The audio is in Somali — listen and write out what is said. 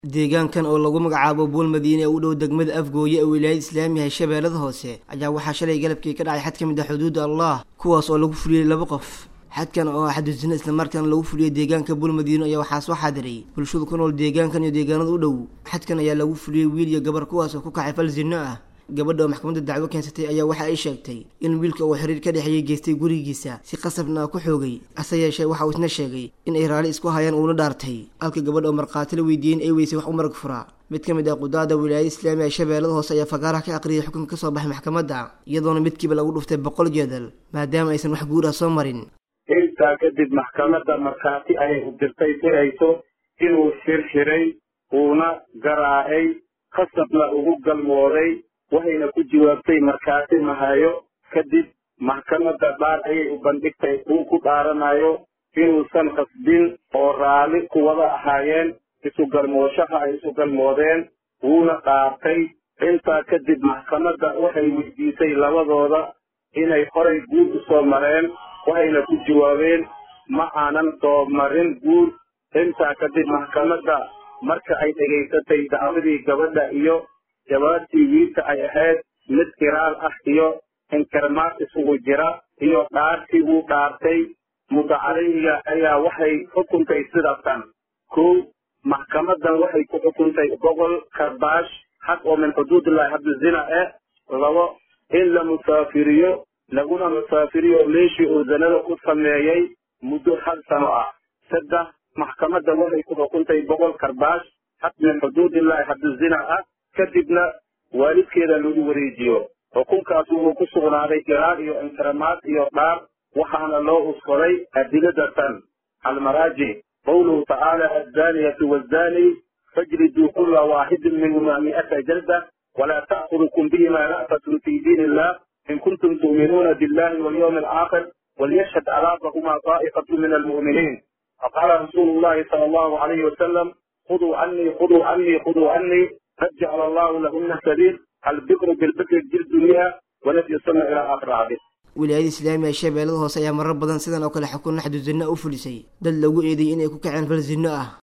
deegaankan oo lagu magacaabo buul madiine ee u dhow degmada afgooye ee wilaayada islaamiga ee shabeellada hoose ayaa waxaa shalay galabkii ka dhacay xad ka mid ah xuduudda allah kuwaas oo lagu fuliyey laba qof xadkan oo ah xadusina islamarkaana lagu fuliyey deegaanka buul madiino ayaa waxaa soo xaadiray bulshadu ku nool deegaankan iyo deegaanada u dhow xadkan ayaa lagu fuliyey wiil iyo gabar kuwaas oo ku kacay fal zinno ah gabadha oo maxkamadda dacwo keensatay ayaa waxa ay sheegtay in wiilka uu xiriir ka dhexeeyey geystay gurigiisa si qasabna ku xoogay hase yeeshee waxa uu isna sheegay in ay raali isku hayaan uuna dhaartay halka gabadha oo markhaati la weydiiyey in ay weysay wax u marag furaa mid ka mid ah qudaada wilaayada islaamiga ee shabeellada hoose ayaa fagaaraha ka aqriyay xukunka ka soo baxay maxkamadda iyadoona midkiiba lagu dhuftay boqol jeedal maadaama aysan wax guur ah soo marin intaa kadib maxkamadda markhaati ayay u dirtay dirayso inuu xirxiray uuna garaacay khasabna ugu galmooday waxayna ku jawaabtay markhaati mahayo kadib maxkamadda dhaar ayay u bandhigtay uu ku dhaaranayo inuusan qasbin oo raalli ku wada ahaayeen isu galmooshaha ay isu galmoodeen wuuna dhaartay intaa kadib maxkamadda waxay weydiisay labadooda inay horay guur u soo mareen waxayna ku jawaabeen ma aanan soo marin guur intaa kadib maxkamadda marka ay dhegaysatay dacwadii gabadha iyo jawaabtii wiilka ay ahayd mid kiraal ah iyo inkarmaad isugu jira iyo dhaartii uu dhaartay mudacaleyga ayaa waxay xukuntay sidatan kow maxkamaddan waxay ku xukuntay boqol karbaash xaq oo min xuduudillahi haddu zina eh labo in la musaafiriyo laguna musaafiriyo meeshii uu zanada ku sameeyey muddo hal sano ah saddex maxkamadda waxay ku xukuntay boqol karbaash xaq min xuduudillahi haddu zina ah kadibna waalidkeeda lagu wareejiyo xukunkaas wuxuu ku sugnaaday iraar iyo inkaramaad iyo dhaar waxaana loo uskoday adiladatan almaraaji qawluhu tacaala azzaaniyatu waazzaani fajriduu kula waaxidin minhuma mi'ata jalda walaa ta'khudukum bihima ra'fatun fi diin illah in kuntum tu'minuuna billahi walyawmi alaakhir وليشهد عذابهما طائفة من المؤمنين فقال رسول الله صلى الله عليه وسلم خذوا عني خذوا عني خذوا عني قد جعل الله لهن سبيل البكر بالبكر الجلد مئة ونفي السنة إلى آخر الحديث wilaayada islaamiga ee shabeellada hoose ayaa marar badan sidan oo kale xukun xadu zinno u fulisay dad lagu eedeeyey inay ku kaceen fal zinno ah